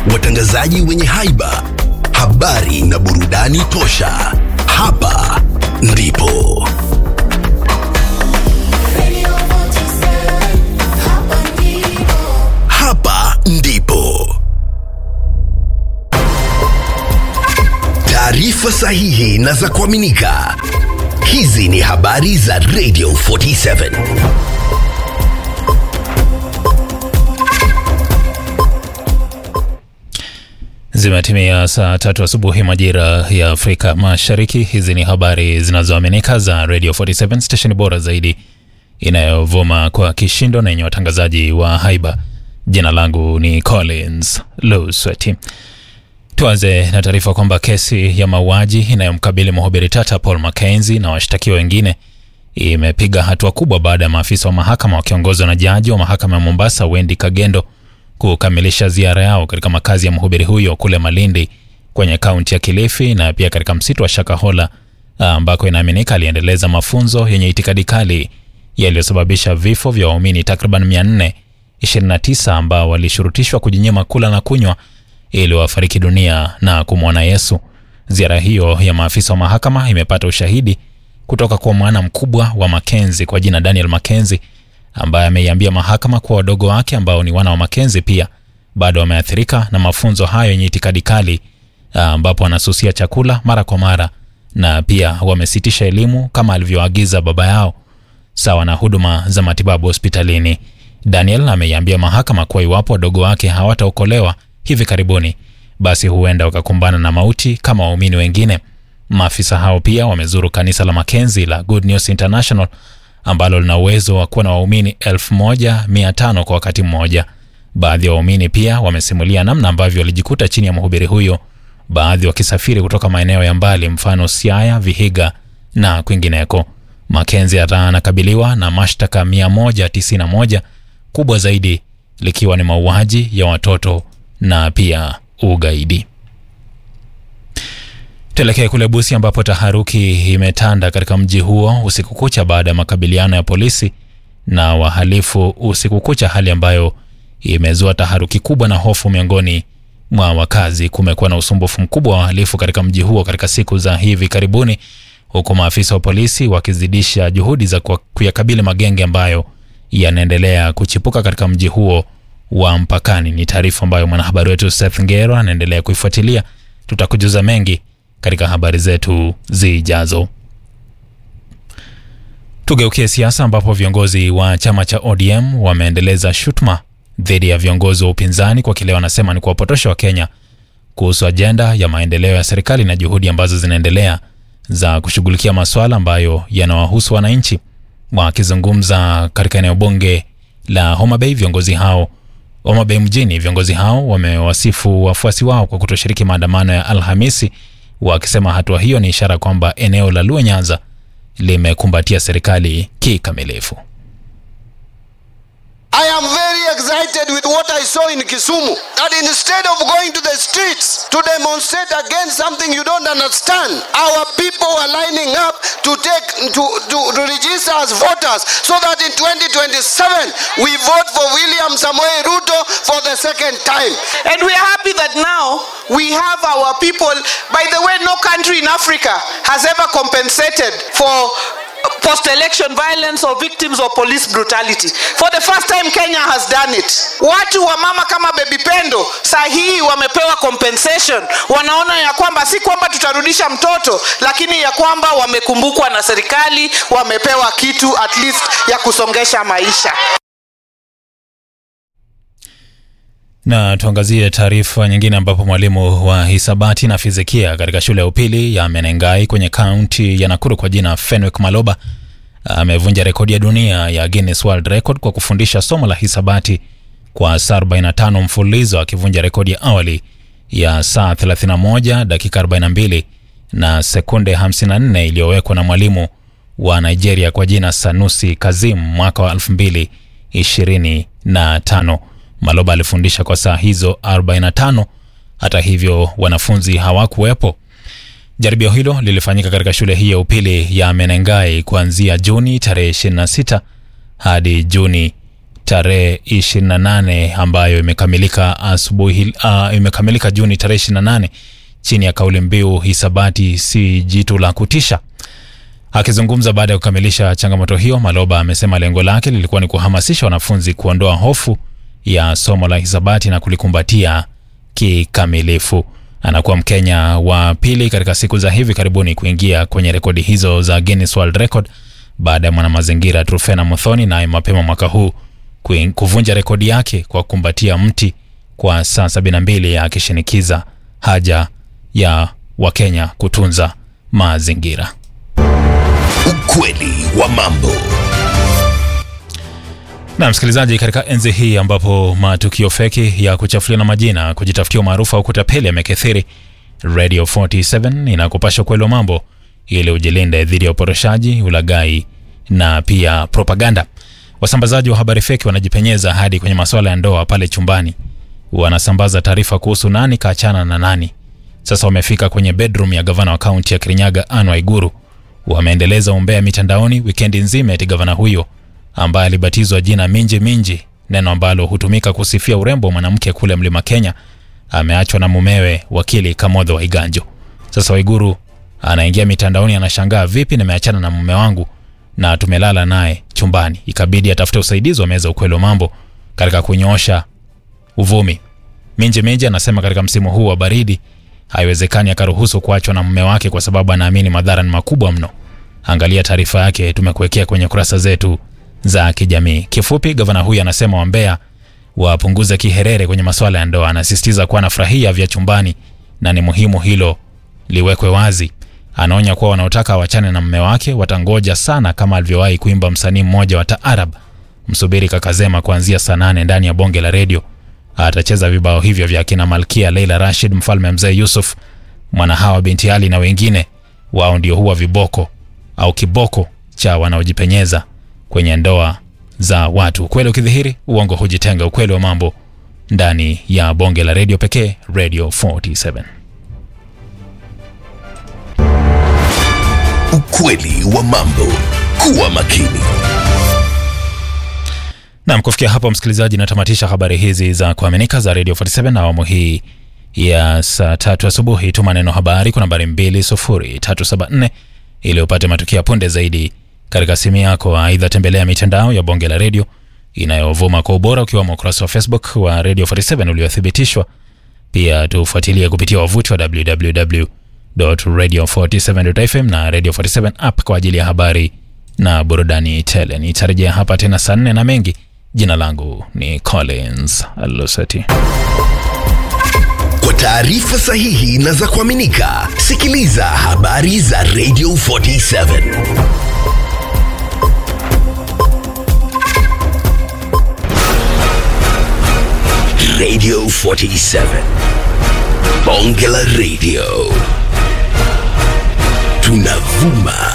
watangazaji wenye haiba, habari na burudani tosha. Hapa ndipo hapa ndipo taarifa sahihi na za kuaminika. Hizi ni habari za Radio 47. Zimetimia saa tatu asubuhi majira ya Afrika Mashariki. Hizi ni habari zinazoaminika za Radio 47 stesheni bora zaidi inayovuma kwa kishindo na yenye watangazaji wa haiba. Jina langu ni Collins Lusweti. Tuanze na taarifa kwamba kesi ya mauaji inayomkabili mhubiri tata Paul Mackenzie na washtakiwa wengine imepiga hatua kubwa baada ya maafisa wa mahakama wakiongozwa na jaji wa mahakama ya Mombasa Wendy Kagendo kukamilisha ziara yao katika makazi ya mhubiri huyo kule Malindi kwenye kaunti ya Kilifi na pia katika msitu wa Shakahola ambako inaaminika aliendeleza mafunzo yenye itikadi kali yaliyosababisha vifo vya waumini takriban 429 ambao walishurutishwa kujinyima kula na kunywa ili wafariki dunia na kumwona Yesu. Ziara hiyo ya maafisa wa mahakama imepata ushahidi kutoka kwa mwana mkubwa wa Makenzi kwa jina Daniel Makenzi ambaye ameiambia mahakama kuwa wadogo wake ambao ni wana wa Makenzi pia bado wameathirika na mafunzo hayo yenye itikadi kali, ambapo wanasusia chakula mara kwa mara na pia wamesitisha elimu kama alivyoagiza baba yao, sawa na huduma za matibabu hospitalini. Daniel ameiambia mahakama kuwa iwapo wadogo wake hawataokolewa hivi karibuni, basi huenda wakakumbana na mauti kama waumini wengine. Maafisa hao pia wamezuru kanisa la Makenzi la Good News International ambalo lina uwezo wa kuwa na waumini 1500 kwa wakati mmoja. Baadhi ya waumini pia wamesimulia namna ambavyo walijikuta chini ya mhubiri huyo, baadhi wakisafiri kutoka maeneo ya mbali, mfano Siaya, Vihiga na kwingineko. Makenzi hata anakabiliwa na mashtaka 191 kubwa zaidi likiwa ni mauaji ya watoto na pia ugaidi. Tuelekee kule Busia ambapo taharuki imetanda katika mji huo usiku kucha baada ya makabiliano ya polisi na wahalifu usiku kucha, hali ambayo imezua taharuki kubwa na hofu miongoni mwa wakazi. Kumekuwa na usumbufu mkubwa wa wahalifu katika mji huo katika siku za hivi karibuni, huku maafisa wa polisi wakizidisha juhudi za kuyakabili magenge ambayo yanaendelea kuchipuka katika mji huo wa mpakani. Ni taarifa ambayo mwanahabari wetu Seth Ngero anaendelea kuifuatilia. Tutakujuza mengi katika habari zetu zijazo. Tugeukie siasa ambapo viongozi wa chama cha ODM wameendeleza shutuma dhidi ya viongozi wa upinzani kwa kile wanasema ni kuwapotosha Wakenya kuhusu ajenda ya maendeleo ya serikali na juhudi ambazo zinaendelea za kushughulikia masuala ambayo yanawahusu wananchi. Wakizungumza katika eneo bunge la Homa Bay, viongozi hao Homa Bay mjini, viongozi hao wamewasifu wafuasi wao kwa kutoshiriki maandamano ya Alhamisi wakisema hatua hiyo ni ishara kwamba eneo la Luo Nyanza limekumbatia serikali kikamilifu. I am very excited with what I saw in Kisumu. That instead of going to the streets to demonstrate against something you don't understand, our people are lining up to take to, to, to register as voters so that in 2027 we vote for William Samoei Ruto for the second time. And we are happy that now we have our people. By the way, no country in Africa has ever compensated for post-election violence or victims of police brutality. For the first time Kenya has done it. Watu wa mama kama Baby Pendo saa hii wamepewa compensation. Wanaona ya kwamba si kwamba tutarudisha mtoto, lakini ya kwamba wamekumbukwa na serikali, wamepewa kitu at least ya kusongesha maisha. Na tuangazie taarifa nyingine ambapo mwalimu wa hisabati na fizikia katika shule ya upili ya Menengai kwenye kaunti ya Nakuru kwa jina Fenwick Maloba amevunja rekodi ya dunia ya Guinness World Record kwa kufundisha somo la hisabati kwa saa 45 mfululizo akivunja rekodi ya awali ya saa 31 dakika 42 na sekunde 54 iliyowekwa na mwalimu wa Nigeria kwa jina Sanusi Kazim mwaka wa 2025. Maloba alifundisha kwa saa hizo 45. Hata hivyo, wanafunzi hawakuwepo. Jaribio hilo lilifanyika katika shule hii ya upili ya Menengai kuanzia Juni tarehe 26 hadi Juni tarehe 28 ambayo imekamilika asubuhi uh, imekamilika Juni tarehe 28 chini ya kauli mbiu hisabati si jitu la kutisha. Akizungumza baada ya kukamilisha changamoto hiyo, Maloba amesema lengo lake lilikuwa ni kuhamasisha wanafunzi kuondoa hofu ya somo la hisabati na kulikumbatia kikamilifu. Anakuwa Mkenya wa pili katika siku za hivi karibuni kuingia kwenye rekodi hizo za Guinness World Record baada ya mwanamazingira Trufena Muthoni naye mapema mwaka huu kuin- kuvunja rekodi yake kwa kukumbatia mti kwa saa 72 akishinikiza haja ya Wakenya kutunza mazingira. Ukweli wa mambo. Na msikilizaji, katika enzi hii ambapo matukio feki ya kuchafuliana majina, kujitafutia umaarufu au kutapeli yamekithiri, Radio 47 inakupasha ukweli wa mambo ili ujilinde dhidi ya uporoshaji, ulaghai na pia propaganda. Wasambazaji wa habari feki wanajipenyeza hadi kwenye masuala ya ndoa pale chumbani, wanasambaza taarifa kuhusu nani kaachana na nani. Sasa wamefika kwenye bedroom ya gavana wa kaunti ya Kirinyaga Anne Waiguru, wameendeleza umbea mitandaoni wikendi nzima eti gavana huyo ambaye alibatizwa jina Minji Minji, neno ambalo hutumika kusifia urembo wa mwanamke kule Mlima Kenya, ameachwa na mumewe wakili Kamodho Waiganjo. Sasa Waiguru anaingia mitandaoni, anashangaa, vipi nimeachana na mume wangu na tumelala naye chumbani? Ikabidi atafute usaidizi wa meza ukweli wa mambo katika kunyoosha uvumi. Minji Minji anasema katika msimu huu wa baridi haiwezekani akaruhusu kuachwa na mume wake kwa sababu anaamini madhara ni makubwa mno. Angalia taarifa yake, tumekuwekea kwenye kurasa zetu za kijamii. Kifupi, gavana huyu anasema wambea wapunguze kiherere kwenye masuala ya ndoa. Anasisitiza kuwa anafurahia vya chumbani na ni muhimu hilo liwekwe wazi. Anaonya kuwa wanaotaka wachane na mume wake watangoja sana, kama alivyowahi kuimba msanii mmoja wa taarab. Msubiri Kakazema kuanzia saa nane ndani ya bonge la redio. Atacheza vibao hivyo vya kina Malkia Leila Rashid, mfalme mzee Yusuf, Mwanahawa binti Ali na wengine. Wao ndio huwa viboko au kiboko cha wanaojipenyeza kwenye ndoa za watu. Ukweli ukidhihiri, uongo hujitenga. Ukweli wa mambo ndani ya bonge la redio pekee, Radio 47. Ukweli wa mambo. Kuwa makini. Nam, kufikia hapo msikilizaji, natamatisha habari hizi za kuaminika za Radio 47 na awamu hii ya saa tatu asubuhi. Tuma neno habari kwa nambari 20374 ili upate matukio ya punde zaidi katika simu yako. Aidha, tembelea mitandao ya bonge la redio inayovuma kwa ubora, ukiwemo ukurasa wa Facebook wa Radio 47 uliothibitishwa. Pia tufuatilie kupitia wavuti wa www.radio47.fm na Radio 47 app kwa ajili ya habari na burudani tele. Nitarejea hapa tena saa nne na mengi. Jina langu ni Collins Lusati. Kwa taarifa sahihi na za kuaminika, sikiliza habari za Radio 47. Radio 47. Bonge la Radio. Tunavuma